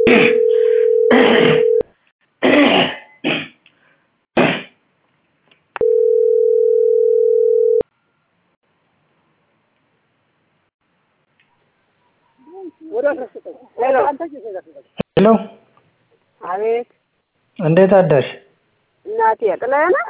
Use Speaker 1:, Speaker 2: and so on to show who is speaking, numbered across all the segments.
Speaker 1: ሄሎ
Speaker 2: አቤት
Speaker 1: እንዴት አደርሽ?
Speaker 2: እናቴ ጥለህ ነህ?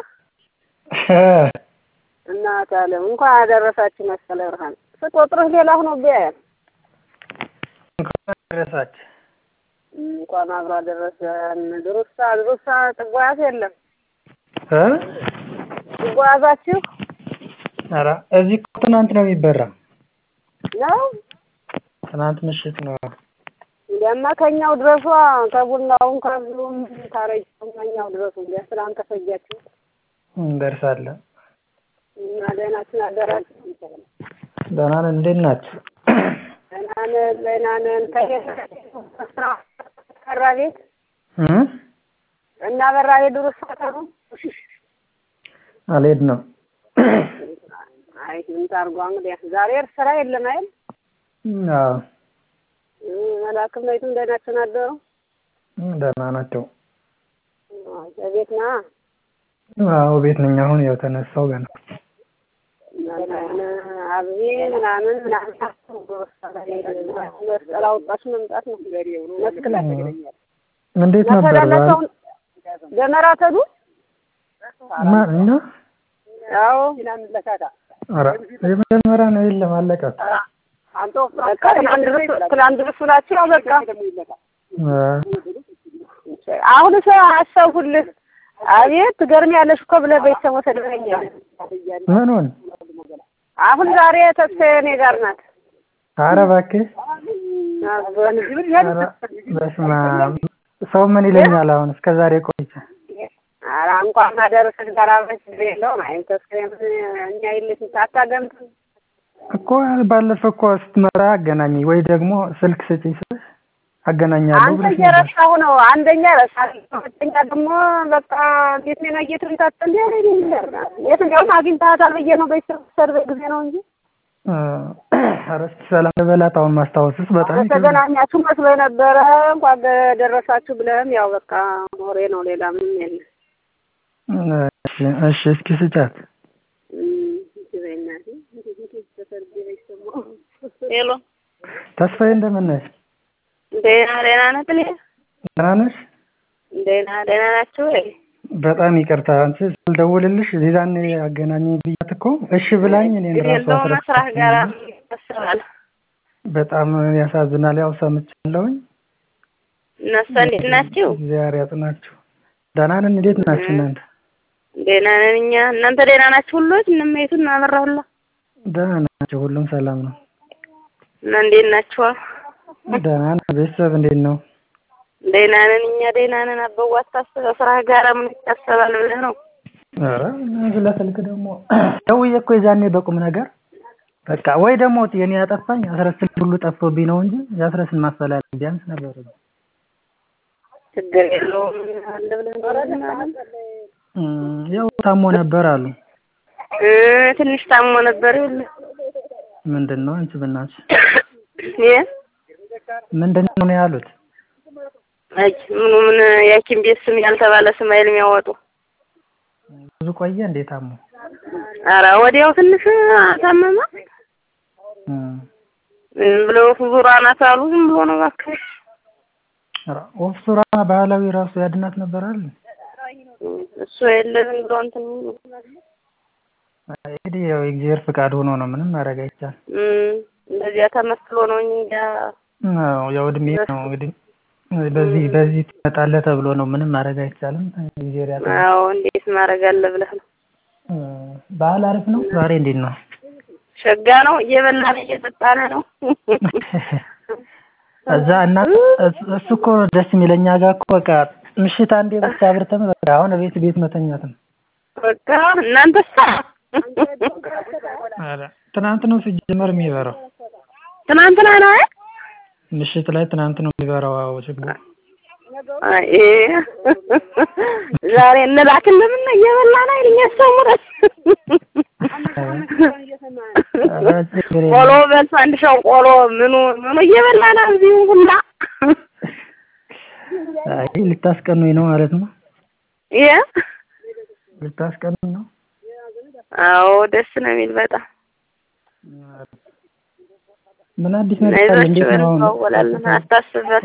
Speaker 2: እናት አለም እንኳን አደረሳችሁ መስቀለ ብርሃን ስቆጥርህ ሌላ ሆኖብኝ አያል
Speaker 1: እንኳን አደረሳች።
Speaker 2: እንኳን አብሮ አደረሰን። ድሩሳ ድሩሳ ጥጓያት የለም
Speaker 1: እ
Speaker 2: ጥጓያዛችሁ
Speaker 1: ኧረ እዚህ እኮ ትናንት ነው የሚበራ።
Speaker 2: ነው
Speaker 1: ትናንት ምሽት ነው።
Speaker 2: እንዲያማ ከኛው ድረሷ ከቡናውም ከብሉም ካረጀውም ከኛው ድረሱ እንዲያ ትናንት ተፈጃችሁ
Speaker 1: እንደርሳለን።
Speaker 2: እና ደህናችን አደራችሁ
Speaker 1: ደህና ነን። እንዴት ናችሁ?
Speaker 2: ደህና ነን ደህና ነን። ከቤት ስራ ቀራ ቤት
Speaker 1: እ
Speaker 2: እና በራ ቤት ድሩሳ ቀሩ
Speaker 1: አልሄድንም።
Speaker 2: አይ ምን ታርጓ እንግዲህ ዛሬ ስራ የለም አይደል?
Speaker 1: አዎ
Speaker 2: መላክም ነይቱም ደህናችን አደሩ
Speaker 1: ደህና ናቸው።
Speaker 2: በቤት ና
Speaker 1: አዎ ቤት ነኝ። አሁን ያው ተነሳው ገና
Speaker 2: አብዜ ምናምን ምናምን መስቀል አውጣች መምጣት ነው። መስቀል
Speaker 1: እንዴት ነበር በዓል?
Speaker 2: ደመራ ተዱ
Speaker 1: ማን እኛ?
Speaker 2: ያው
Speaker 1: ኧረ የመጀመሪያ ነው የለም አለቀ።
Speaker 2: በቃ ትናንት ድረስ ትናንት ድረስ ናቸው። በቃ
Speaker 1: እ
Speaker 2: አሁን ሰው አሰብሁልህ። አቤት ትገርሚያለሽ እኮ ብለህ ቤተሰብ ወሰደኸኛል።
Speaker 1: ምኑን?
Speaker 2: አሁን ዛሬ ተስፋዬ እኔ ጋር ናት።
Speaker 1: ኧረ እባክህ ኧረ በስመ አብ ሰው ምን ይለኛል አሁን እስከ ዛሬ ቆይቼ
Speaker 2: ኧረ እንኳን ማደረስሽ ጋር አብረን ችግር የለውም። አይ ተስፋዬ እኛ የለሽም አታገምትም
Speaker 1: እኮ ባለፈው እኮ ስትመጣ አገናኘኝ ወይ ደግሞ ስልክ ስጪኝ ስልሽ አገናኛለሁ
Speaker 2: አንተ
Speaker 1: ብለሽ ነበር።
Speaker 2: እየረሳሁ ነው። አንደኛ ረሳለሁ፣ ሁለተኛ ደግሞ በቃ ቤት ነው እየተንታጠ እንዲ የትኛውም አግኝተሃታል ብዬ ነው ቤተሰብ ሰርቬ ጊዜ ነው እንጂ
Speaker 1: እ ኧረ እስኪ ሰላም ልበላት አሁን ማስታወስስ በጣም ይከብዳል።
Speaker 2: ተገናኛችሁ መስሎ ነበረ። እንኳን ደረሳችሁ ብለህም ያው በቃ ወሬ ነው፣ ሌላ ምንም የለም።
Speaker 1: እሺ እሺ እስኪ ስጫት።
Speaker 2: ሄሎ
Speaker 1: ተስፋዬ እንደምን ነሽ?
Speaker 2: ደህና ደህና ነህ ጥሌ?
Speaker 1: ደህና ነሽ?
Speaker 2: ደህና ደህና ናችሁ ወይ?
Speaker 1: በጣም ይቅርታ አንቺ ስልደውልልሽ ዚዛን አገናኝ ብያት እኮ እሺ ብላኝ እኔን ራሱ
Speaker 2: የለውም መስራት ጋር ያስባል።
Speaker 1: በጣም ያሳዝናል። ያው ሰምቻለሁኝ።
Speaker 2: እነሱ እንዴት ናችሁ?
Speaker 1: እግዚአብሔር ያጽናችሁ። ደህና ነን። እንዴት ናችሁ እናንተ?
Speaker 2: ደህና ነን እኛ። እናንተ ደህና ናችሁ? ሁሎች እነመይቱ እና አበራ ሁላ
Speaker 1: ደህና ናቸው። ሁሉም ሰላም ነው።
Speaker 2: እና እንዴት ናችኋ?
Speaker 1: ደህና ነው። ቤተሰብ እንዴት ነው?
Speaker 2: ደህና ነን እኛ ደህና ነን። አበዋ አታስበው ስራ ጋር ምን ይታሰባል ብለህ ነው?
Speaker 1: ኧረ ስለ ስልክ ደግሞ ደውዬ እኮ የዛኔ በቁም ነገር በቃ ወይ ደግሞ የኔ ያጠፋኝ አስረስን ሁሉ ጠፍቶብኝ ነው እንጂ የአስረስን ማፈላለግ ቢያንስ ነበር።
Speaker 2: ችግር የለውም አለ ብለህ ነው
Speaker 1: እም፣ ያው ታሞ ነበር አሉ።
Speaker 2: እ ትንሽ ታሞ ነበር ይል
Speaker 1: ምንድን ነው አንቺ ብናትሽ
Speaker 2: እ
Speaker 1: ምንድን ነው ያሉት?
Speaker 2: አይ ምኑ ምን የሐኪም ቤት ስም ያልተባለ ስም አይል የሚያወጡ
Speaker 1: ብዙ ቆየ እንዴ ታሞ?
Speaker 2: ኧረ ወዲያው ትንሽ ታመመ።
Speaker 1: እም፣
Speaker 2: ዝም ብለው ፉዙራ ናት አሉ። ዝም ብሎ ነው እባክህ።
Speaker 1: ኧረ ወፍ ሱራ ባህላዊ ራሱ ያድናት ነበር አለ።
Speaker 2: እሱ የለ ዝም ብሎ እንትን
Speaker 1: እንግዲህ ያው የእግዚአብሔር ፍቃድ ሆኖ ነው ምንም ማድረግ አይቻልም።
Speaker 2: እም፣ እንደዚያ ተመስሎ ነው እንጂ
Speaker 1: አዎ ያው እድሜ ነው እንግዲህ በዚህ በዚህ ትመጣለህ ተብሎ ነው ምንም ማድረግ አይቻልም። እግዚአብሔር ያውቃል።
Speaker 2: አዎ እንዴት ማድረግ አለ ብለህ ነው።
Speaker 1: ባህል አሪፍ ነው። ዛሬ እንዴት ነው?
Speaker 2: ሸጋ ነው። እየበላን እየጠጣን ነው።
Speaker 1: እዛ እና እሱ እኮ ደስ የሚለኛ ጋር እኮ በቃ ምሽት አንዴ ብቻ አብርተን በቃ አሁን ቤት ቤት መተኛት ነው።
Speaker 2: በቃ እናንተሳ
Speaker 1: ኧረ ትናንት ነው ሲጀመር የሚበራው
Speaker 2: ትናንትና ነው አይደል?
Speaker 1: ምሽት ላይ ትናንት ነው የሚበራው። አዎ ችግሩ
Speaker 2: አይ ዛሬ እንላክልህ ምን እየበላን አይደል? እኛ ሰሙረስ
Speaker 1: ኧረ ችግር
Speaker 2: ቆሎ
Speaker 1: የለም።
Speaker 2: በልቶ አንድ ሰው ቆሎ ምኑ ምኑ እየበላን እዚሁ ሁላ
Speaker 1: አይ ልታስቀኑኝ ነው ማለት ነው።
Speaker 2: የ
Speaker 1: ልታስቀኑኝ ነው።
Speaker 2: አዎ ደስ ነው የሚል በጣም
Speaker 1: ምን አዲስ ነገር አለ?
Speaker 2: አይዟችሁ
Speaker 1: እንዴት ነው አሁን?
Speaker 2: እንዋወላለን። አታስብበት።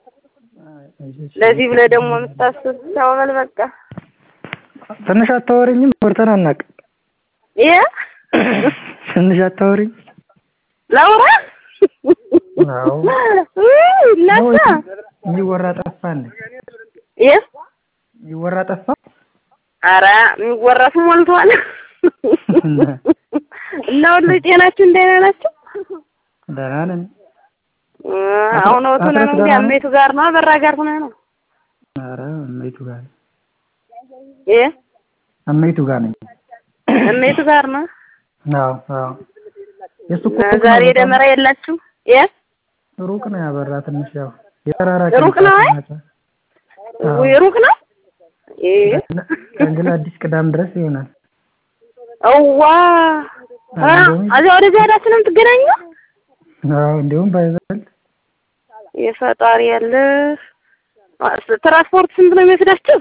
Speaker 2: ለዚህ ብለህ ደግሞ የምታስብ ሰው በል በቃ
Speaker 1: ትንሽ አታወሪኝም? ወርተን አናውቅም።
Speaker 2: የ
Speaker 1: ትንሽ አታወሪኝ?
Speaker 2: ላውራ
Speaker 1: አዎ
Speaker 2: እናሳ
Speaker 1: የሚወራ ጠፋ እንዴ?
Speaker 2: የ
Speaker 1: የሚወራ ጠፋ?
Speaker 2: ኧረ የሚወራሱ ሞልቷል። እና ሁሉ ጤናችሁ እንደና ናቸው?
Speaker 1: ደህና ነን።
Speaker 2: አሁን ወቶ ነው እንግዲህ አሜቱ ጋር ነው በራ ጋር ሆነ ነው
Speaker 1: ኧረ እመይቱ ጋር ነኝ።
Speaker 2: የ
Speaker 1: እመይቱ ጋር ነኝ።
Speaker 2: እሜቱ ጋር ነው።
Speaker 1: አዎ አዎ። የእሱ እኮ
Speaker 2: ዛሬ ደመራ የላችሁ? የ
Speaker 1: ሩቅ ነው ያበራ ትንሽ ያው የተራራቀ
Speaker 2: ሩቅ ነው አይ? ውይ ሩቅ ነው። እ
Speaker 1: ከእንግዲህ አዲስ ቅዳም ድረስ ይሆናል።
Speaker 2: እዋ አ እዚያ ወደዚያ ሄዳችሁ ነው የምትገናኙ?
Speaker 1: አዎ እንዲሁም ባይበልጥ
Speaker 2: የፈጣሪ ያለ ትራንስፖርት ስንት ነው የሚወስዳችሁ?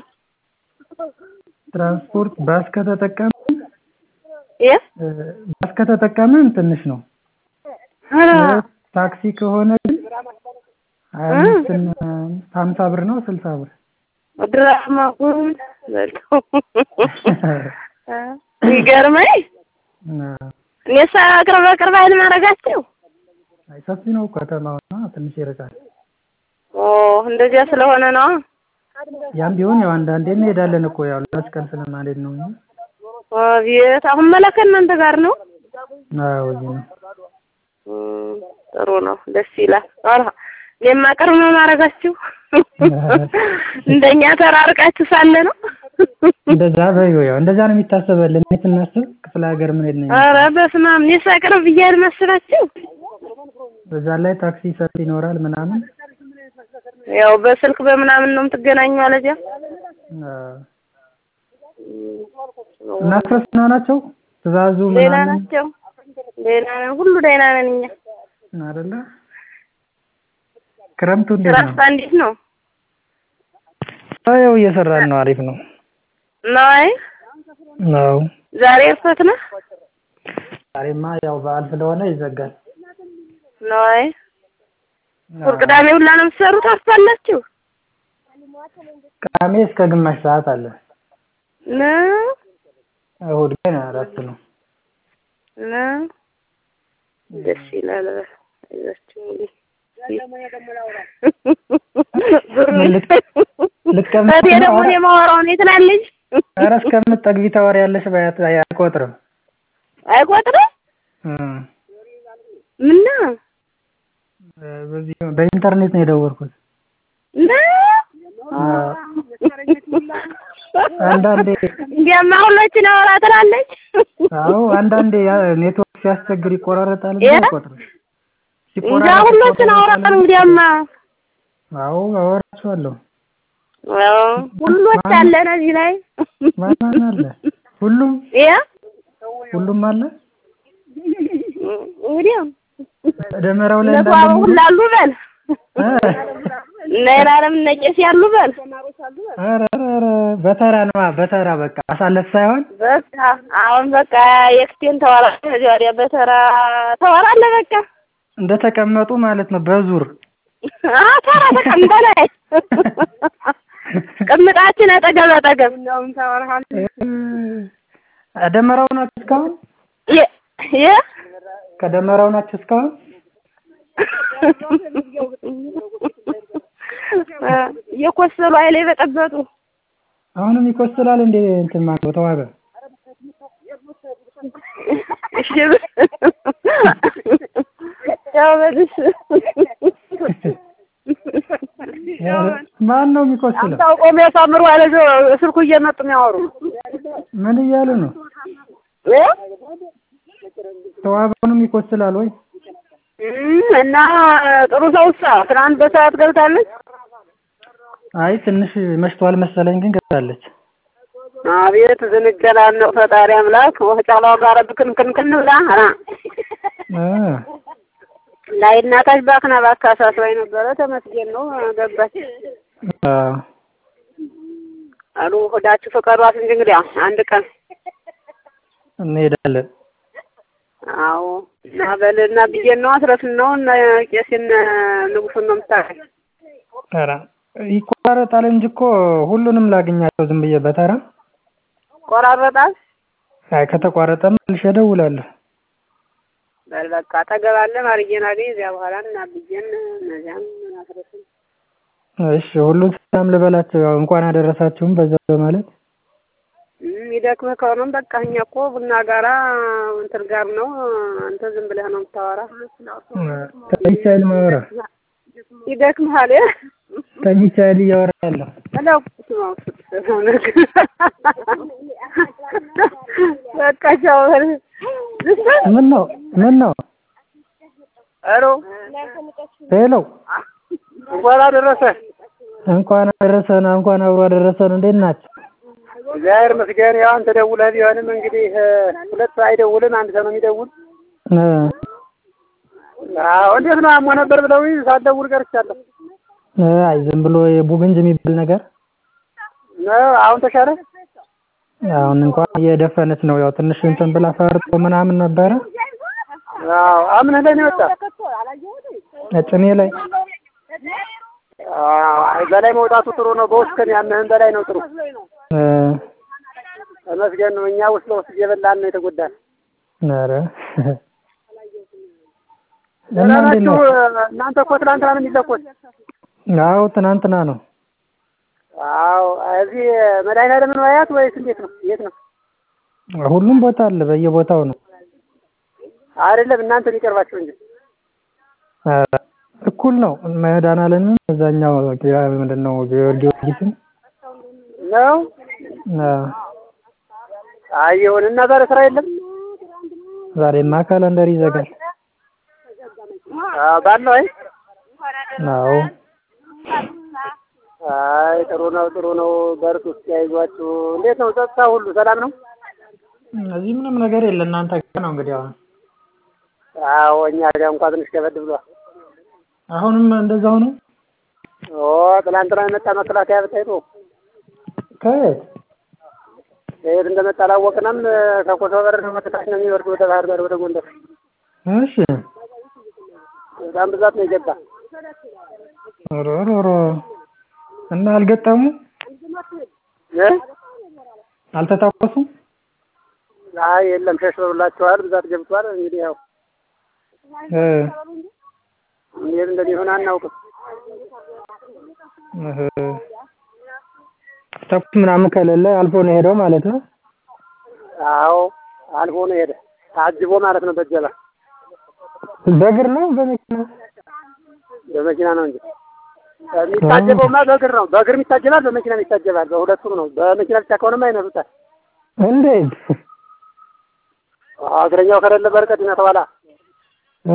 Speaker 1: ትራንስፖርት ባስ ከተጠቀምን
Speaker 2: የ
Speaker 1: ባስ ከተጠቀምን ትንሽ ነው።
Speaker 2: ኧረ
Speaker 1: ታክሲ ከሆነ ግን ሀያ አምስት እና ሀምሳ ብር ነው ስልሳ ብር
Speaker 2: ድራማ ጉድ በልቶ ይገርመኝ። እኔሳ ቅርብ ቅርብ አይደል ማድረጋቸው?
Speaker 1: አይ ሰፊ ነው ከተማውና ትንሽ ይርቃል።
Speaker 2: ኦ እንደዚያ ስለሆነ ነው።
Speaker 1: ያም ቢሆን ያው አንዳንዴ እንሄዳለን እኮ ያው ለመስቀል ስለማንሄድ ነው እንጂ
Speaker 2: አቤት አሁን መላከ እናንተ ጋር ነው?
Speaker 1: አዎ እዚህ ነው።
Speaker 2: እም፣ ጥሩ ነው፣ ደስ ይላል። ኧረ እኔማ ቅርብ ነው ማድረጋችሁ። እንደኛ ተራርቃችሁ ሳለ ነው።
Speaker 1: እንደዛ በይው ያው እንደዛ ነው የሚታሰበልን። እኔ ስናስብ ክፍለ ሀገር ምን ሄድ ነኝ
Speaker 2: ኧረ በስመ አብ እኔሳ ቅርብ ብያለሁ መሰላችሁ።
Speaker 1: በዛ ላይ ታክሲ ሰልፍ ይኖራል ምናምን
Speaker 2: ያው በስልክ በምናምን ነው የምትገናኙ አለዚያ
Speaker 1: አዎ። እና ክርስትና ናቸው ትእዛዙ
Speaker 2: ሌላ
Speaker 1: ምናምን
Speaker 2: ናቸው። ሌላ ነው ሁሉ ደህና ነን እኛ።
Speaker 1: አይደለ? ክረምቱ እንዴት ነው?
Speaker 2: ስራስ እንዴት ነው?
Speaker 1: ያው እየሰራን ነው። አሪፍ ነው።
Speaker 2: ነይ
Speaker 1: ነው
Speaker 2: ዛሬ እርፈት ነው?
Speaker 1: ዛሬማ ያው በዓል ስለሆነ ይዘጋል።
Speaker 2: ነይ እሑድ ቅዳሜ ሁላ ነው የምትሰሩት? አስፋላችሁ
Speaker 1: ቅዳሜ እስከ ግማሽ ሰዓት አለ።
Speaker 2: ነው
Speaker 1: እሑድ ግን እረፍት ነው።
Speaker 2: ነው ደስ ይላል። አይዛችሁ እንግዲህ
Speaker 1: ልቀመጥ
Speaker 2: እቴ ደግሞ እኔ የማወራው እኔ ትላለች።
Speaker 1: ኧረ እስከምትጠግቢ ታወሪያለሽ። ባያት አይቆጥርም።
Speaker 2: አይቆጥርም?
Speaker 1: እም።
Speaker 2: ምነው
Speaker 1: በዚህ በኢንተርኔት ነው የደወልኩት።
Speaker 2: ነው
Speaker 1: አንዳንዴ
Speaker 2: እንዲያማ ሁሎችን አወራ ትላለች።
Speaker 1: አዎ አንዳንዴ ያ ኔትወርክ ሲያስቸግር ይቆራረጣል እንጂ
Speaker 2: እ?
Speaker 1: አይቆጥርም።
Speaker 2: እንጃ ሁሎችን አወራን እንግዲያማ
Speaker 1: አዎ አወራችኋለሁ።
Speaker 2: አዎ ሁሎች አለን እዚህ ላይ
Speaker 1: ማን ማን አለ? ሁሉም
Speaker 2: ያ
Speaker 1: ሁሉም አለ።
Speaker 2: እንግዲህ
Speaker 1: ደመራው ላይ
Speaker 2: እነሱ
Speaker 1: እንዳለ
Speaker 2: አበው ሁሉ አሉ በል
Speaker 1: እ?
Speaker 2: እነ የላለም እነ ቄስ ያሉ በል
Speaker 1: ኧረ ኧረ ኧረ በተራ ነዋ በተራ በቃ አሳለፍ ሳይሆን
Speaker 2: በቃ አሁን በቃ የክቴን ተዋራ ከዚያ ወዲያ በተራ ተዋራለ በቃ
Speaker 1: እንደተቀመጡ ማለት ነው በዙር
Speaker 2: አ ተራ ተቀምጠናል። ቅምጣችን አጠገብ አጠገብ
Speaker 1: እ፣ ደመራው ናችሁ እስካሁን?
Speaker 2: የ የ
Speaker 1: ከደመራው ናችሁ እስካሁን?
Speaker 2: የኮሰሉ አይለ በጠበጡ
Speaker 1: አሁንም ይኮስላል እንዴ? እንትን ማነው ተዋበ?
Speaker 2: እሺ ያው በልሽ
Speaker 1: ማን ነው የሚኮስለው?
Speaker 2: ታውቆ የሚያሳምሩ አለ ስልኩ እየመጡ የሚያወሩ
Speaker 1: ምን እያሉ ነው?
Speaker 2: እ?
Speaker 1: ተዋበውንም ይኮስላል ወይ?
Speaker 2: እም፣ እና ጥሩ ሰውሳ ትናንት በሰዓት ገብታለች።
Speaker 1: አይ ትንሽ መሽቷል መሰለኝ፣ ግን ገብታለች።
Speaker 2: አቤት ዝንገላን ነው ፈጣሪ አምላክ ወጫላው ጋር ብክንክንክን ብላ አ
Speaker 1: እ
Speaker 2: ላይ እናታች ባክና ባካሳት ወይ ነበረ ተመስገን ነው ገባች።
Speaker 1: አዎ
Speaker 2: አሉ ሆዳችሁ ፈቀዷት እንጂ እንግዲህ አንድ ቀን
Speaker 1: እንሄዳለን።
Speaker 2: አዎ እና በልና ብዬሽ ነው አስረስን ነው እና ቄሴን ንጉሱን ነው የምታውቀኝ።
Speaker 1: ኧረ ይቆራረጣል እንጂ እኮ ሁሉንም ላግኛቸው ዝም ብዬ በተራ
Speaker 2: ቆራረጣል።
Speaker 1: አይ ከተቋረጠም መልሼ እደውላለሁ።
Speaker 2: በል በቃ አጠገባለ ማርዬን አገኝ እዚያ በኋላ እና ብዬን እነዚያም አስረስን
Speaker 1: እሺ ሁሉን ሰላም ልበላቸው ያው እንኳን አደረሳችሁም በዛ በማለት
Speaker 2: ይደክምህ ከሆነም በቃ እኛ እኮ ቡና ጋራ እንትን ጋር ነው አንተ ዝም ብለህ ነው የምታወራ።
Speaker 1: ተኝቼ አይደል የማወራ
Speaker 2: ይደክምሃል
Speaker 1: ተኝቼ አይደል እያወራ ያለሁ
Speaker 2: እለው በቃ ቻው በል።
Speaker 1: ምን ነው ምን ነው
Speaker 2: ሄሎ
Speaker 1: ሄሎ
Speaker 2: እንኳን አደረሰህ።
Speaker 1: እንኳን አደረሰን እንኳን አብሮ አደረሰን እንዴት ናችሁ
Speaker 2: እግዚአብሔር ይመስገን። ያው አንተ ደውለህ ቢሆንም እንግዲህ ሁለት ሰው አይደውልም፣ አንድ ሰው ነው የሚደውል።
Speaker 1: እ
Speaker 2: አዎ እንዴት ነው አሞ ነበር ብለውኝ ሳልደውል ቀርቻለሁ።
Speaker 1: እ አይ ዝም ብሎ የቡግንጅ የሚባል ነገር
Speaker 2: ነው አሁን ተሻለ?
Speaker 1: አሁን እንኳን እየደፈነች ነው ያው ትንሽ እንትን ብላ ፈርጦ ምናምን ነበረ
Speaker 2: አዎ አምነህ ላይ ነው የወጣ?
Speaker 1: ጭኔ ላይ
Speaker 2: አዎ አይ በላይ መውጣቱ ጥሩ ነው። በውስጥ ከሚያምህን በላይ ነው ጥሩ።
Speaker 1: እ
Speaker 2: ተመስገን ነው። እኛ ውስጥ ለውስጥ እየበላን ነው የተጎዳን።
Speaker 1: ኧረ
Speaker 2: ደህና
Speaker 1: እና እንዴት
Speaker 2: ናችሁ?
Speaker 1: ነው
Speaker 2: እናንተ እኮ ትናንትና ነው የሚለኮስ።
Speaker 1: አዎ ትናንትና ነው
Speaker 2: አዎ እዚህ መድኃኒዓለም ነው አያት ወይስ እንዴት ነው? የት ነው?
Speaker 1: ሁሉም ቦታ አለ በየቦታው ነው
Speaker 2: አይደለም እናንተ ሊቀርባችሁ እንጂ
Speaker 1: ኧረ እኩል ነው መድኃኒዓለምም እዛኛው ያ ምንድን ነው ጊዮርጊስም
Speaker 2: ነው።
Speaker 1: አ
Speaker 2: አይ ይሁን እና ዛሬ ስራ የለም።
Speaker 1: ዛሬማ ካላንደር ይዘጋል
Speaker 2: አዎ ባለው አይ
Speaker 1: አዎ
Speaker 2: አይ ጥሩ ነው ጥሩ ነው። በርቱ እስኪ አይዟችሁ። እንዴት ነው ጸጥታ ሁሉ ሰላም ነው?
Speaker 1: እዚህ ምንም ነገር የለ እናንተ ጋር ነው እንግዲህ አሁን
Speaker 2: አዎ እኛ ጋር እንኳን ትንሽ ከበድ ብሏል።
Speaker 1: አሁንም እንደዛው ነው
Speaker 2: ኦ ትናንትና የመጣ መከላከያ ብታይ ነው
Speaker 1: ከየት
Speaker 2: ከየት እንደመጣ አላወቅንም። ከኮሶበር ነው መከታች ነው የሚወርድ ወደ ባህር ዳር ወደ ጎንደር።
Speaker 1: እሺ
Speaker 2: በጣም ብዛት ነው የገባ።
Speaker 1: ኧረ ኧረ ኧረ እና አልገጠሙ
Speaker 2: እ
Speaker 1: አልተታኮሱም
Speaker 2: አይ የለም ሸሽተውላቸዋል። ብዛት ገብቷል። እንግዲህ ያው
Speaker 1: እ
Speaker 2: እንዴት እንደሚሆን አናውቅም።
Speaker 1: እህ ተኩስ ምናምን ከሌለ አልፎ ነው ሄደው ማለት ነው
Speaker 2: አዎ አልፎ ነው ሄደ። ታጅቦ ማለት ነው በጀባ
Speaker 1: በእግር ነው በመኪና
Speaker 2: በመኪና ነው እንጂ የሚታጀበውማ በእግር ነው። በእግር ይታጀባል፣ በመኪና ይታጀባል። በሁለቱም ነው። በመኪና ብቻ ከሆነማ ይነሱታል።
Speaker 1: እንዴት
Speaker 2: እግረኛው ከሌለ በርቀት ይመተዋላ።
Speaker 1: እ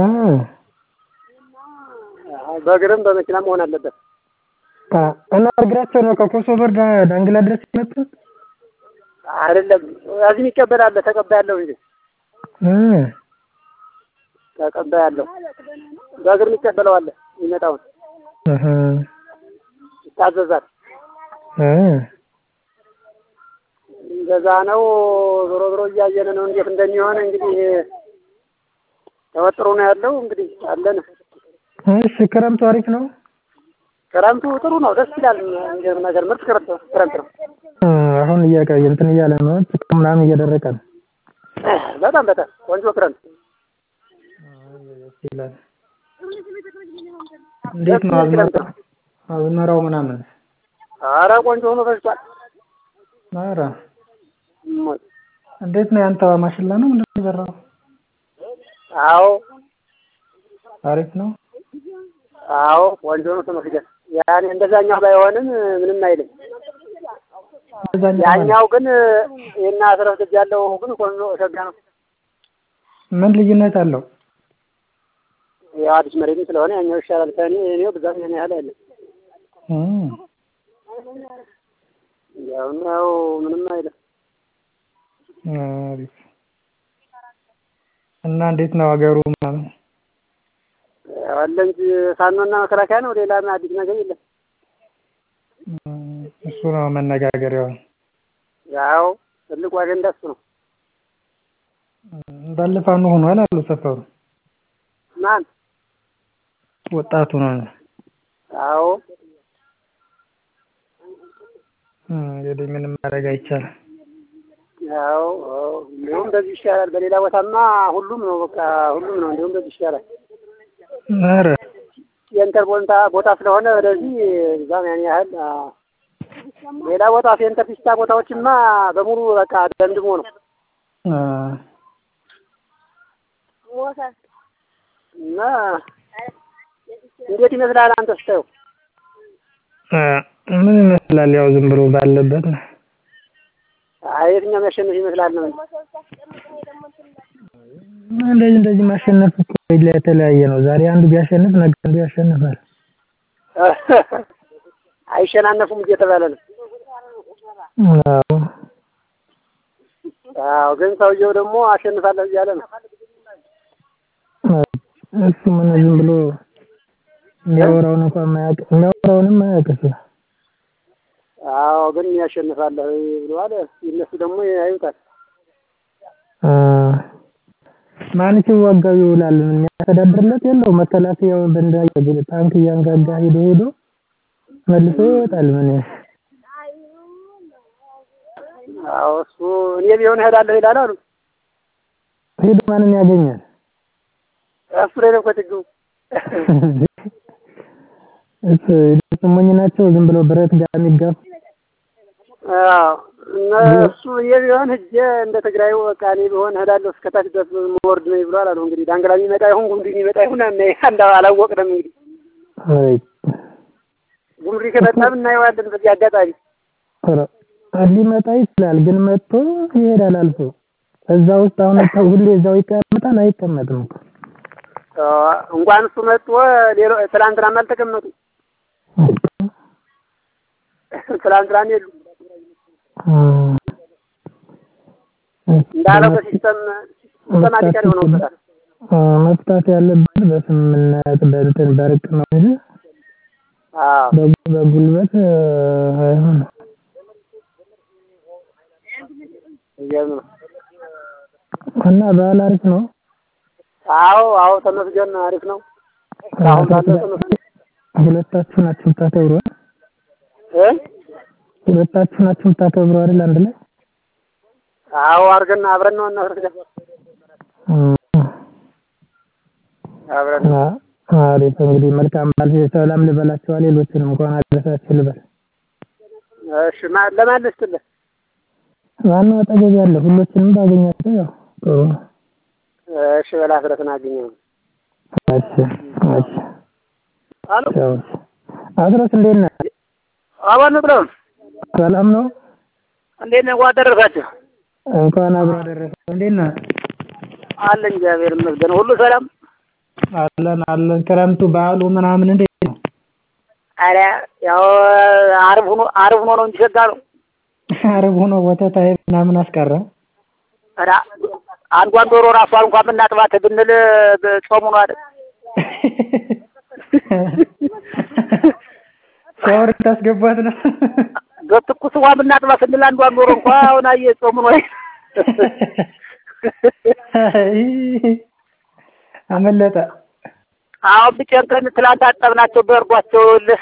Speaker 2: በእግርም በመኪና መሆን አለበት።
Speaker 1: አ እና እግራቸው ነው ከኮሶበር ዳ- ዳንግላ ድረስ የመጡት
Speaker 2: አይደለም እዚህ የሚቀበል አለ፣ ተቀባይ አለው እንጂ
Speaker 1: እ
Speaker 2: ተቀባይ አለው። በእግር የሚቀበለው አለ። የሚመጣውን
Speaker 1: እህ
Speaker 2: ይታዘዛል።
Speaker 1: እ
Speaker 2: እንደዛ ነው። ዞሮ ዞሮ እያየን ነው እንዴት እንደሚሆን እንግዲህ ተወጥሮ ነው ያለው። እንግዲህ አለን።
Speaker 1: እሺ ክረምቱ አሪፍ ነው
Speaker 2: ክረምቱ ጥሩ ነው፣ ደስ ይላል። የሚገርም ነገር ምርጥ ክረምት ነው ክረምት ነው።
Speaker 1: እ አሁን እያቀ እንትን እያለ ነው ጭቃ ምናምን እየደረቀ ነው
Speaker 2: በጣም በጣም ቆንጆ ክረምት
Speaker 1: ደስ ይላል እንዴት ነው አዝመራ አዝመራው ምናምን
Speaker 2: ኧረ ቆንጆ ሆኖ ፈጅቷል።
Speaker 1: ኧረ እንዴት ነው ያንተ ማሽላ ነው ምንድን ነው የዘራው
Speaker 2: አዎ
Speaker 1: አሪፍ ነው
Speaker 2: አዎ ቆንጆ ነው ተመስገን። ያኔ እንደዛኛው ባይሆንም ምንም አይልም።
Speaker 1: እዛኛው ማለት
Speaker 2: ያኛው ግን የና አስረስ ልጅ ያለው ግን ቆንጆ ሸጋ ነው።
Speaker 1: ምን ልዩነት አለው
Speaker 2: ያው አዲስ መሬትም ስለሆነ ያኛው ይሻላል። ከእኔ እኔው ብዛት ያን ያህል አይደለም።
Speaker 1: እ
Speaker 2: ያው ነው ምንም አይልም።
Speaker 1: አሪፍ እና እንዴት ነው ሀገሩ ምናምን
Speaker 2: ያው አለ እንጂ ፋኖና መከላከያ ነው። ሌላ አዲስ ነገር የለም።
Speaker 1: እሱ ነው መነጋገሪያው።
Speaker 2: ያው ትልቁ አጀንዳ እሱ ነው።
Speaker 1: እንዳለ ፋኖ ሆኗል አሉ ሰፈሩ።
Speaker 2: ማን?
Speaker 1: ወጣቱ ነው።
Speaker 2: አዎ
Speaker 1: እንግዲህ ምንም ማድረግ አይቻልም።
Speaker 2: ያው አዎ፣ እንዲሁም በዚህ ይሻላል። በሌላ ቦታማ ሁሉም ነው በቃ ሁሉም ነው። እንዲሁም በዚህ ይሻላል።
Speaker 1: ኧረ
Speaker 2: ሴንተር ቦታ ቦታ ስለሆነ ወደዚህ እዛም ያን ያህል አ፣ ሌላ ቦታ ሴንተር ፒስታ ቦታዎችማ በሙሉ በቃ ደምድሞ ነው
Speaker 1: አ፣
Speaker 2: እና እንዴት ይመስላል አንተ ስታየው?
Speaker 1: አ፣ ምን ይመስላል? ያው ዝም ብሎ ባለበት ነው።
Speaker 2: አይ የትኛው የሚያሸንፍ ይመስላል ነው እንጂ
Speaker 1: እንደዚህ እንደዚህ ማሸነፍ እኮ የተለያየ ነው። ዛሬ አንዱ ቢያሸንፍ ነገ አንዱ ያሸንፋል።
Speaker 2: አይሸናነፉም እየተባለ ነው።
Speaker 1: አዎ
Speaker 2: አዎ ግን ሰውየው ደግሞ አሸንፋለሁ እያለ ነው።
Speaker 1: እሱ ምን ዝም ብሎ የሚያወራውን እንኳን ማያውቅ የሚያወራውንም ማያውቅ እሱ።
Speaker 2: አዎ ግን ያሸንፋለሁ ብለዋል። እነሱ ደግሞ ያዩታል።
Speaker 1: አ፣ ማን ሲዋጋው ይውላል? የሚያስተዳድርለት የለው። መከላከያው በእንዳ ታንክ እያንጋጋ ሄዶ ሄዶ መልሶ ይወጣል። ምን
Speaker 2: አዎ እሱ እኔ ቢሆን እሄዳለሁ ይላል አሉ።
Speaker 1: ሄዶ ማንን ያገኛል?
Speaker 2: እሱ ላይ ነው እኮ ችግሩ።
Speaker 1: እሱ እነሱ ሞኝ ናቸው። ዝም ብሎ ብረት ጋር የሚጋፉ
Speaker 2: አዎ እና እሱ እኔ ቢሆን ሂጄ እንደ ትግራዩ በቃ እኔ ቢሆን እሄዳለሁ እስከታች ድረስ መወርድ ነው ብሏል አሉ። እንግዲህ ዳንግላ የሚመጣ ይሁን ጉምሩክ የሚመጣ ይሁን እና አንዳ አላወቅንም። እንግዲህ
Speaker 1: አይ
Speaker 2: ጉምሩክ ከመጣም እናየዋለን በዚህ አጋጣሚ።
Speaker 1: ኧረ ሊመጣ ይችላል፣ ግን መጥቶ ይሄዳል አልፎ። እዛ ውስጥ አሁን ተው ሁሌ እዛው ይቀመጣል አይቀመጥም እኮ።
Speaker 2: አዎ እንኳን እሱ መጥቶ ሌሎ ትላንትናም አልተቀመጡ ትላንትናም የሉ እንዳለው በሲስተም ሲስተማቲካሊ ሆነውበታል።
Speaker 1: መፍታት ያለበት በስምምነት በእንትን በርቅ ነው እንጂ
Speaker 2: አዎ
Speaker 1: በጉ- በጉልበት አይሆንም።
Speaker 2: እያሉ ነው።
Speaker 1: እና በዓል አሪፍ ነው።
Speaker 2: አዎ አዎ ተመስገን አሪፍ ነው። አሁን ባለው ተመስገን
Speaker 1: ሁለታችሁ ናችሁ የምታከብሩ አይደል?
Speaker 2: እ
Speaker 1: ሁለታችሁ ናችሁ የምታከብሩ አይደል? አንድ ላይ
Speaker 2: አዎ አድርገን አብረን ነው እናደርጋለን።
Speaker 1: እም፣
Speaker 2: አብረን
Speaker 1: አ- አሪፍ እንግዲህ መልካም በዓል ሰላም ልበላችኋ። ሌሎችንም እንኳን አደረሳችሁ ልበል።
Speaker 2: እሺ ማ- ለማን ልስጥልህ?
Speaker 1: ዋናው አጠገብ ያለ ሁሎችንም ባገኛቸው ያው ጥሩ ነው።
Speaker 2: እሺ በላ ስለተናገኘው
Speaker 1: እሺ እሺ
Speaker 2: አሎ
Speaker 1: ቻው። አስረስ እንዴት ነህ?
Speaker 2: አባን ብለው
Speaker 1: ሰላም ነው?
Speaker 2: እንዴት ነው አደረሳችሁ?
Speaker 1: እንኳን አብሮ አደረሰ። እንዴት ነህ?
Speaker 2: አለን እግዚአብሔር ይመስገን ሁሉ ሰላም።
Speaker 1: አለን አለን። ክረምቱ በዓሉ ምናምን እንዴት ነው?
Speaker 2: አረ ያው አርብ ሆኖ አርብ ሆኖ ነው እንጂ ሸጋ ነው።
Speaker 1: አርብ ሆኖ ወተት አይብ ምናምን አስቀረ።
Speaker 2: ኧረ አንዷን ዶሮ ራሷን እንኳን ብናጥባት ብንል ጾሙ ነው አይደል?
Speaker 1: ሻወር ታስገባት ነው።
Speaker 2: በትኩስ ውሃ ብናጥባት ስንል አንዷን ዶሮ እንኳን አሁን አየህ ጾሙ ነው አይደል?
Speaker 1: አይ፣ አመለጠ።
Speaker 2: አሁን ብጨንቀን ትላንት አጠብናቸው በእርጓቸው ልህ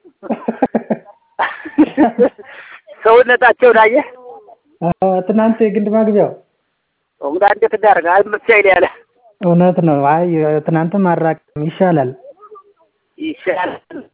Speaker 2: ሰውነታቸውን አየህ
Speaker 1: አዎ፣ ትናንት የግንድ ማግቢያው
Speaker 2: እንግዳ እንዴት እንዳደረገ አይመች አይል ያለ
Speaker 1: እውነት ነው። አይ ትናንት ማራቅም ይሻላል።
Speaker 2: ይሻላል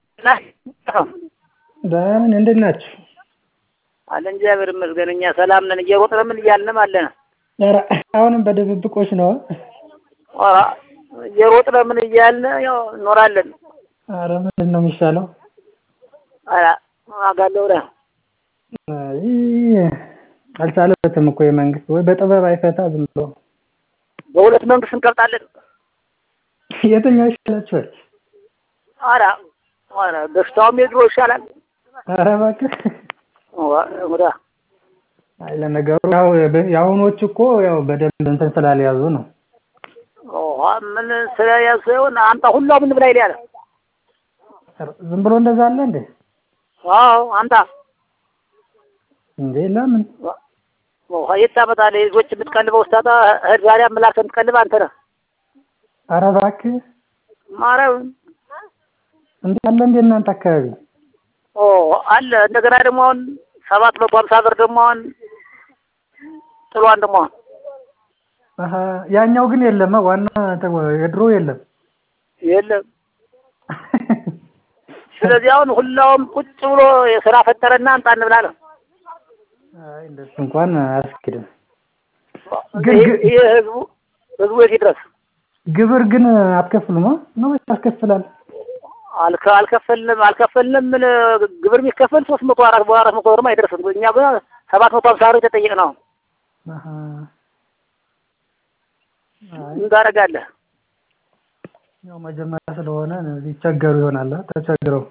Speaker 1: በምን እንዴት ናችሁ?
Speaker 2: አለን እግዚአብሔር ይመስገን እኛ ሰላም ነን። እየሮጥን ምን እያልንም አለን።
Speaker 1: ኧረ አሁንም በድብብቆች ነው።
Speaker 2: ኧረ እየሮጥን ምን እያልን ያው እኖራለን።
Speaker 1: ኧረ ምንድን ነው የሚሻለው?
Speaker 2: ኧረ አጋለሁ ረ
Speaker 1: አይ አልቻለበትም እኮ የመንግስት ወይ በጥበብ አይፈታ ዝም ብሎ
Speaker 2: በሁለት መንግስት እንቀብጣለን።
Speaker 1: የትኛው ይሻላችኋል?
Speaker 2: ኧረ ኧረ በሽታውም የድሮ ይሻላል።
Speaker 1: ኧረ እባክህ
Speaker 2: እንግዳ
Speaker 1: አይ ለነገሩ ያው የአሁኖቹ እኮ ያው በደንብ እንትን ስላልያዙ ነው።
Speaker 2: ውሃ ምን ስለያዙ ይሆን አምጣ ሁላ ምን ብላይ ያለ
Speaker 1: ዝም ብሎ እንደዛ አለ እንዴ?
Speaker 2: አዎ አምጣ።
Speaker 1: እንዴ ለምን
Speaker 2: ውሃ የት ታመጣለህ? ልጆች የምትቀልበው ስታጣ እህል ዛሬ አመላክተህ የምትቀልብ አንተ ነህ።
Speaker 1: ኧረ እባክህ
Speaker 2: ማርያምን
Speaker 1: እንዴ አለ እንዴ እናንተ አካባቢ
Speaker 2: ኦ አለ። እንደገና ደግሞ አሁን ሰባት መቶ ሀምሳ ብር ደግሞ አሁን ጥሏን ደግሞ አሁን
Speaker 1: አሀ ያኛው ግን የለም ዋና የድሮ የለም
Speaker 2: የለም። ስለዚህ አሁን ሁላውም ቁጭ ብሎ የስራ ፈጠረና አምጣ እንብላ ነው።
Speaker 1: አይ እንደሱ እንኳን አያስኬድም።
Speaker 2: ግን ይሄ ህዝቡ ህዝቡ የት ይድረስ?
Speaker 1: ግብር ግን አትከፍሉም ነው ወይስ ያስከፍላል?
Speaker 2: አልከ አልከፈልንም አልከፈልንም ምን ግብር የሚከፈል ሶስት መቶ አራት አራት መቶ ብርም አይደርስም። እኛ ግን ሰባት መቶ ሀምሳ ብር የተጠየቅነው
Speaker 1: አሀ
Speaker 2: ምን ታደርጋለህ?
Speaker 1: ያው መጀመሪያ ስለሆነ ሊቸገሩ ይሆናል። ተቸግረው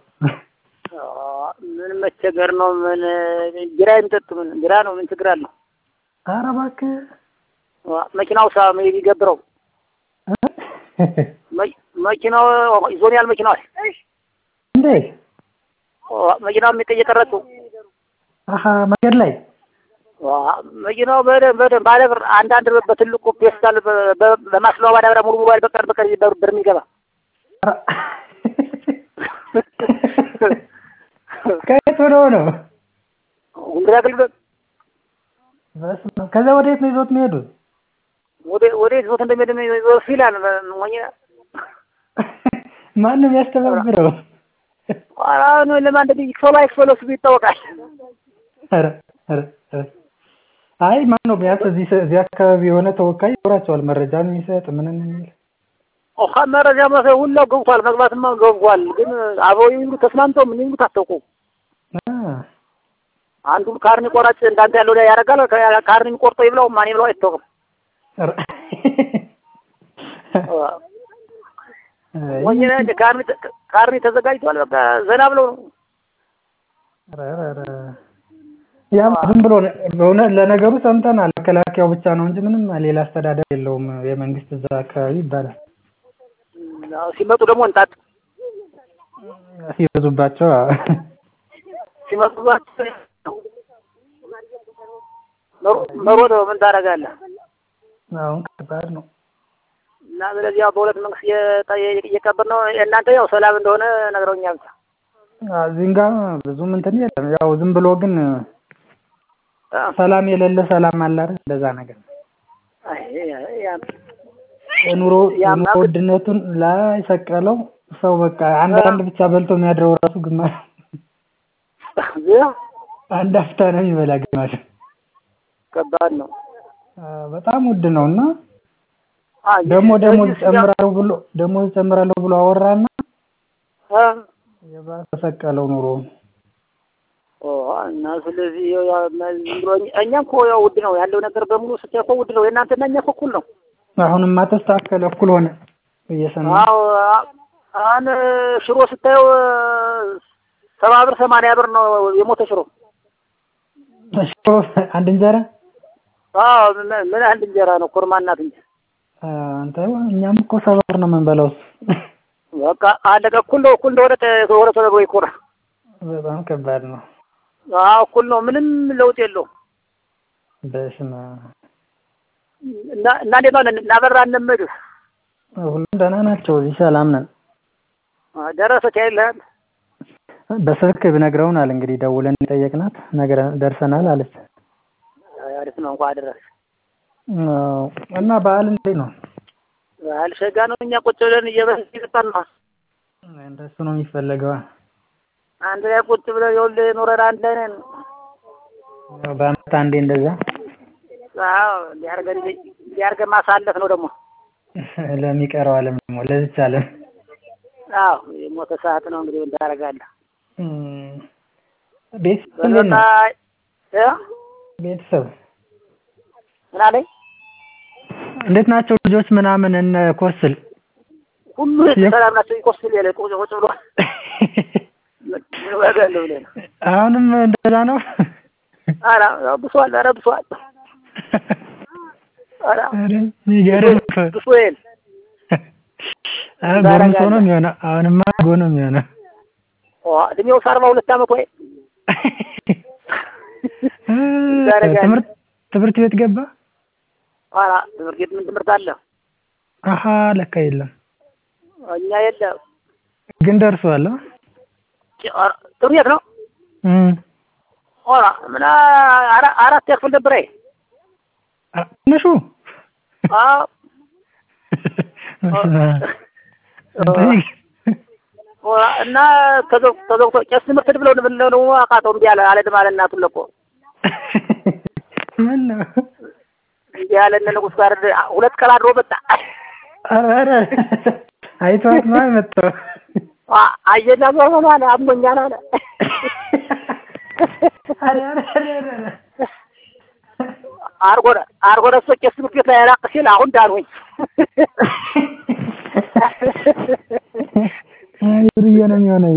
Speaker 2: ምን መቸገር ነው? ምን ቢራ የሚጠጡ ምን ቢራ ነው? ምን ችግር አለው?
Speaker 1: ኧረ እባክህ
Speaker 2: መኪናው ሳ የሚገብረው መኪናው ይዞኛል። መኪናው
Speaker 1: እንዴ
Speaker 2: መኪናው እየቀረጹ
Speaker 1: አሀ መንገድ ላይ
Speaker 2: መኪናው በደንብ በደንብ ባለ ብር አንዳንድ በትልቁ ፔስታል በማስለዋ ማዳበሪያ ሙሉ ሙሉ በቀን በቀን ብር የሚገባ
Speaker 1: ከየት ሆኖ ነው?
Speaker 2: እንግዲህ አገልግሎት
Speaker 1: በስመ አብ። ከዛ ወደ የት ነው ይዞት የሚሄዱት?
Speaker 2: ወደ ወደ ይዞት እንደሚሄድ ይዞት ይላል። ሞኝ
Speaker 1: ማንም ያስተባብረው?
Speaker 2: አሁን ለማን እንደዚህ ይክፈሉ አይክፈሉ እሱ ይታወቃል።
Speaker 1: ኧረ ኧረ ኧረ አይ ማን ነው ቢያንስ እዚህ እዚህ አካባቢ የሆነ ተወካይ ይኖራቸዋል መረጃ የሚሰጥ ምንም የሚል
Speaker 2: ኦሃ መረጃ መሰለህ ሁላው ገብቷል። መግባትማ ገብቷል። ግን አበው ይሉ ተስማምተው ምን ይሉ ታጠቁ አንዱ ካርኒ ቆራጭ እንዳንተ ያለው ላይ ያደርጋል። ካርኒ ቆርጦ ይብላው ማን ይብላው አይታወቅም። ወይኔ እንደ ካርኒ ካርኒ ተዘጋጅቷል። በቃ ዘና ብለው ነው።
Speaker 1: ያ ዝም ብሎ በእውነት ለነገሩ ሰምተናል። መከላከያው ብቻ ነው እንጂ ምንም ሌላ አስተዳደር የለውም። የመንግስት እዛ አካባቢ ይባላል።
Speaker 2: ሲመጡ ደግሞ እንጣጥ
Speaker 1: ሲበዙባቸው
Speaker 2: ሲመጡባቸው መሮጥ ምን ታደርጋለህ?
Speaker 1: አሁን ከባድ ነው
Speaker 2: እና ስለዚህ ያው በሁለት መንግስት እየቀበል ነው። እናንተ ያው ሰላም እንደሆነ ነግረውኛል።
Speaker 1: እዚህም ጋር ብዙም እንትን የለም። ያው ዝም ብሎ ግን ሰላም የሌለ ሰላም አለ አይደል? እንደዛ ነገር የኑሮ የኑሮ ውድነቱን ላይ ሰቀለው ሰው በቃ አንድ አንድ ብቻ በልቶ የሚያድረው ራሱ ግማሽ አንድ አፍታ ነው የሚበላ ግማሽ።
Speaker 2: ከባድ ነው።
Speaker 1: በጣም ውድ ነው እና ደግሞ ደሞዝ ጨምራለሁ ብሎ ደሞዝ ጨምራለሁ ብሎ አወራና የባሰ ሰቀለው ኑሮ
Speaker 2: እና ስለዚህ እኛ እኮ ያው ውድ ነው ያለው ነገር በሙሉ ስታይ እኮ ውድ ነው። የእናንተና እኛ እኮ እኩል ነው።
Speaker 1: አሁንማ ተስተካከለ፣ እኩል ሆነ እየሰማሁ
Speaker 2: አዎ አሁን ሽሮ ስታየው ሰባ ብር ሰማንያ ብር ነው የሞተ ሽሮ።
Speaker 1: ሽሮ አንድ እንጀራ
Speaker 2: አዎ ምን አንድ እንጀራ ነው ኮርማ እናት እንጂ
Speaker 1: አንተ እኛም እኮ ሰባ ብር ነው የምንበላው።
Speaker 2: በቃ አለቀ። እኩል ነው እኩል እንደሆነ ሆነ ተደርጎ ይኮራ።
Speaker 1: በጣም ከባድ ነው።
Speaker 2: አዎ እኩል ነው። ምንም ለውጥ የለውም።
Speaker 1: በስመ
Speaker 2: እና እና እንዴት ነው እናበራ እንመድህ
Speaker 1: ሁሉም ደህና ናቸው። እዚህ ሰላም ነን።
Speaker 2: ደረሰች አይልሃል?
Speaker 1: በስልክ ብነግረውናል እንግዲህ ደውለን የጠየቅናት ነገር ደርሰናል አለች።
Speaker 2: አሪፍ ነው እንኳን አደረሰ
Speaker 1: እና በዓል እንዴት ነው?
Speaker 2: በዓል ሸጋ ነው። እኛ ቁጭ ብለን እየበላን እየጠጣን ነው።
Speaker 1: እንደሱ ነው የሚፈለገው።
Speaker 2: አንድ ላይ ቁጭ ብለን ይኸውልህ ኖረን አንድ ላይ ነን።
Speaker 1: በአመት አንዴ እንደዛ
Speaker 2: አዎ ሊያርገን ሊያርገን ማሳለፍ ነው ደግሞ
Speaker 1: ለሚቀረው ዓለም ደግሞ ለዚች ዓለም
Speaker 2: አዎ የሞተ ሰዓት ነው እንግዲህ ምን ታደርጋለህ?
Speaker 1: ቤተሰብ እንዴት ነው?
Speaker 2: እ
Speaker 1: ቤተሰብ
Speaker 2: ምን አለኝ?
Speaker 1: እንዴት ናቸው ልጆች ምናምን እነ ኮስል
Speaker 2: ሁሉ ሰላም ናቸው። ይኮስል ያለ ቁጭ ቁጭ ብሎ ምን ዋጋ አለው ብለህ ነው?
Speaker 1: አሁንም እንደዛ ነው።
Speaker 2: ኧረ ብሷል። ኧረ ብሷል። ኧረ
Speaker 1: የሚገርም እኮ
Speaker 2: ብሶ የለ
Speaker 1: ጎረምሶ ነው የሚሆነው። አሁንማ ጎ ነው የሚሆነው።
Speaker 2: እድሜው አርባ ሁለት ዓመት ወይ
Speaker 1: ትምህርት ትምህርት ቤት ገባ?
Speaker 2: ኧረ ትምህርት ቤት ምን ትምህርት አለ?
Speaker 1: አሀ ለካ የለም።
Speaker 2: እኛ የለም
Speaker 1: ግን ደርሷል።
Speaker 2: ጥሩ ቤት ነው። ኧረ ምን አራት ያክፍል ነበር። አይ
Speaker 1: ትንሹ
Speaker 2: አዎ እና ተዘግቶ ቄስ ትምህርት ብለው ብለው ደግሞ አቃተው እምቢ አለ አልሄድም አለ እናቱን ለቆ
Speaker 1: ምን ነው
Speaker 2: እንዲህ ያለ እነ ንጉሥ ጋር ሁለት ቀን አድሮ መጣ።
Speaker 1: ኧረ አይቷት ነው የመጣው።
Speaker 2: አየና ዞር በል አለ አሞኛል አለ። አርጎ አርጎ ደሶ ቄስ ትምህርት ቤት ላይ ራቅ ሲል አሁን ዳንሁኝ።
Speaker 1: ብርዬ ነው የሚሆነው።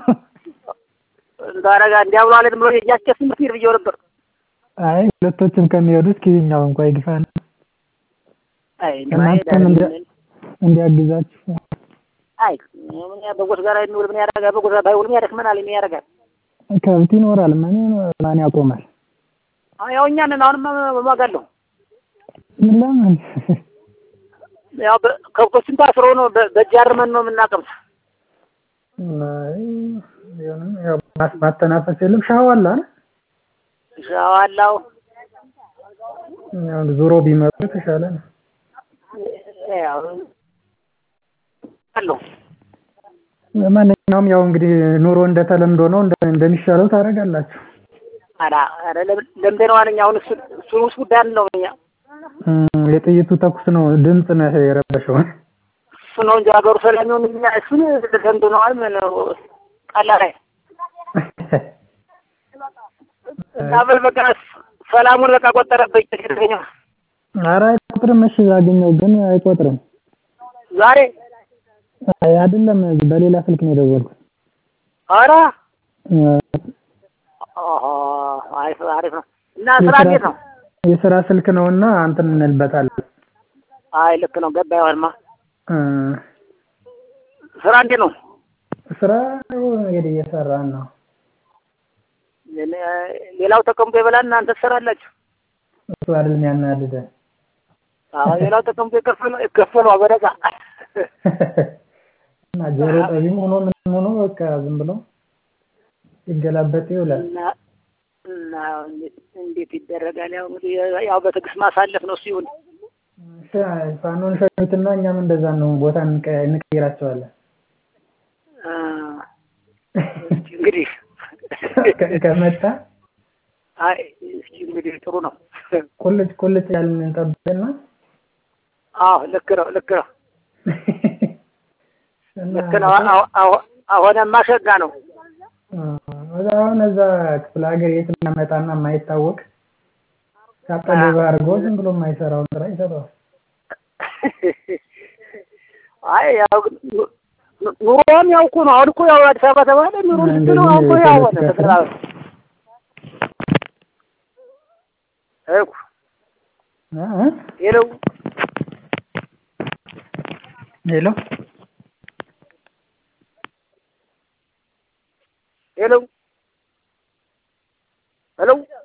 Speaker 2: እንዳረጋ እንዲያ ብሎ አልሄድም ብሎ የእኛስ ቄስ ትምህርት ቤት ብዬው ነበር።
Speaker 1: አይ ሁለቶችም ከሚሄዱ እስኪ ይኸኛው እንኳ ይግፋል።
Speaker 2: አይ
Speaker 1: እናንተም እንዲያግዛችሁ
Speaker 2: አይ ምን በጎች ጋር የሚውል ምን ያደርጋል? በጎች ጋር ባይውል ምን ያደክመናል? ምን ያደርጋል?
Speaker 1: ከብት ይኖራል። ምን ማን ያቆማል?
Speaker 2: ያው እኛ ነን። አሁንም እማጋለሁ።
Speaker 1: ለምን
Speaker 2: ያው ከብቶችን ታስረው ነው በእጅ አርመን ነው የምናቀምስ።
Speaker 1: ያው ማተናፈስ የለም ሻዋላ
Speaker 2: ሻዋላው
Speaker 1: ያው ዞሮ ቢመጡ የተሻለ ነው።
Speaker 2: ያው አለው
Speaker 1: ማንኛውም ያው እንግዲህ ኑሮ እንደተለምዶ ነው እንደሚሻለው ታደርጋላችሁ።
Speaker 2: አዳ አረ ለምደነዋል። እኛ አሁን እሱ እሱ ውስጥ ጉዳይ ነው እኛ
Speaker 1: የጥይቱ ተኩስ ነው ድምፅ ነው የረበሸው።
Speaker 2: እሱ ነው እንጂ ሀገሩ ሰላም ይሁን እኛ እሱን ለምደነዋል። ምን ቀላል አይ አበል በቃ ሰላሙን በቃ ቆጠረብኝ። ተገኘ
Speaker 1: ኧረ አይቆጥርም። እሺ ያገኘው ግን አይቆጥርም።
Speaker 2: ዛሬ
Speaker 1: አይ አይደለም፣ በሌላ ስልክ ነው የደወልኩት።
Speaker 2: ኧረ አሪፍ አሪፍ ነው። እና ስራ እንዴት ነው?
Speaker 1: የስራ ስልክ ነውና እንትን እንልበታለን።
Speaker 2: አይ ልክ ነው። ገባ ይሆንማ። ስራ እንዴት ነው?
Speaker 1: ስራ እንግዲህ እየሰራን ነው።
Speaker 2: ሌላው ተቀምጦ ይበላል፣ እናንተ ትሰራላችሁ።
Speaker 1: እሱ አይደለም ያናድደን።
Speaker 2: አዎ ሌላው ተቀምጦ ይከፈለው ይከፈለው በነፃ
Speaker 1: እና ጆሮ ጠቢም ሆኖ ምን ሆኖ በቃ ዝም ብሎ ሲገላበጥ ይውላል።
Speaker 2: እና እንዴት ይደረጋል? ያው እንግዲህ ያው በትዕግስት ማሳለፍ ነው። እሱ ይሁን።
Speaker 1: ፋኖን ሸኙትና እኛም እንደዛ ነው፣ ቦታ እንቀይራቸዋለን።
Speaker 2: እንግዲህ
Speaker 1: ከመጣ
Speaker 2: አይ እስኪ እንግዲህ ጥሩ ነው።
Speaker 1: ቁልጭ ቁልጭ ያልን እንጠብቅና
Speaker 2: አዎ ልክ ነው፣ ልክ ነው፣ ልክ ነው። አሁንማ ሸጋ ነው።
Speaker 1: አሁን እዛ ክፍለ ሀገር የት እናመጣና የማይታወቅ ካጠገብ አድርጎ ዝም ብሎ የማይሰራውን ስራ ይሰራዋል።
Speaker 2: አይ ያው ኑሮም ያው እኮ ነው። አሁን እኮ ያው አዲስ አበባ ተባለ ኑሮ ልክ ነው። አሁን እኮ ያው ሆነ ተጠራው እኮ ሄሎ
Speaker 1: ሄሎ
Speaker 2: ሄሎ ሄሎ